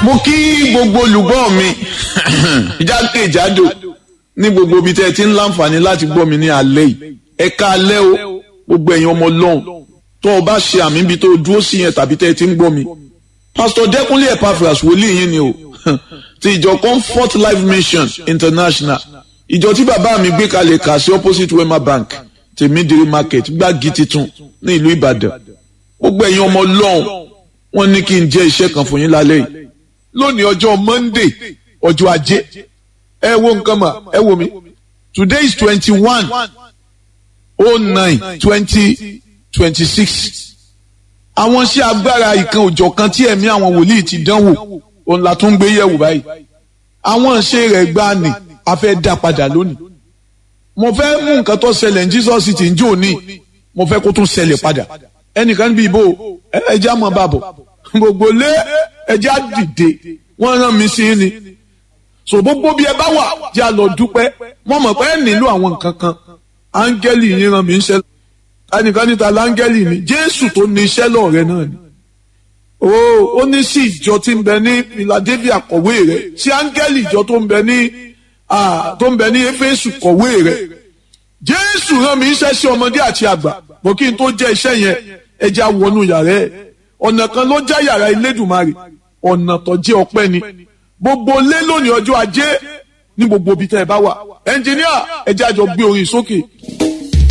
mo kí gbogbo olùgbọ́ mi jákèjádò ní gbogbo ibi tẹ́ ẹ ti ń láǹfààní láti gbọ́ mi ní alẹ́ yìí ẹ ká alẹ́ o gbogbo ẹ̀yin ọmọ ọlọ́run tó o bá ṣe àmì ibi tó o dúró sí yẹn tàbí tẹ́ ẹ ti ń gbọ́ mi pásítọ̀ dẹ́kunlé epaphras wòlíì yín ni o ti ìjọ comfort life mission international ìjọ tí bàbá mi gbé kalẹ̀ kà sí opposite wema bank tèmídìrí market gbági titun ní ìlú ìbàdàn gbogbo ẹ̀yin ọmọ ọlọ́run wọ́n ní kí n jẹ́ iṣẹ́ kan fún yín lálẹ́ yìí lónìí ọjọ́ monday ọjọ́ ajé ẹ wo nǹkan mà ẹ wo mi today is twenty one oh nine twenty twenty six àwọn iṣẹ́ agbára ìkan òjọ̀ kan tí ẹ̀mí àwọn wòlíì ti dánwò òun la tún gbé yẹ̀wò báyìí àwọn iṣẹ́ rẹ̀ gbá ni a fẹ́ dá padà lónìí mo fẹ́ mú nǹkan tó ṣẹlẹ̀ ní jesus ti ń jò ní mo fẹ́ kó tún ṣẹlẹ̀ padà ẹnìkan bí ibo ẹja mọ̀ bàbọ̀ gbogbo lé ẹja dìde wọ́n rán mi sí ni so gbogbo bí ẹ bá wà jẹ́ a lọ dúpẹ́ wọ́n mọ̀ pé ẹ nílò àwọn nǹkan kan áńgẹ́lì yín rán mi ń ṣe ẹnìkan níta láńgẹ́lì ni jésù tó ní iṣẹ́ lọ́ọ̀rẹ́ náà ni o ó ní sí ìjọ tí ń bẹ ní philadelphia kọ̀wé rẹ̀ sí áńgẹ́lì ìjọ tó ń bẹ ní tó ń bẹ ní éfésù kọ̀wé rẹ̀ jésù rán mi iṣẹ́ sí ọmọdé àti àgbà bó kí n tó jẹ́ iṣẹ́ yẹn ẹ jẹ́ àwọnú yàrá ẹ̀ ọ̀nà kan ló já yàrá ilédùmarè ọ̀nà tó jẹ́ ọpẹ́ ni gbogbo lé lónìí ọjọ́ ajé ní gbogbo ibi tẹ́ ẹ bá wà ẹnjìníà ẹ jẹ́ àjọ gbé orin sókè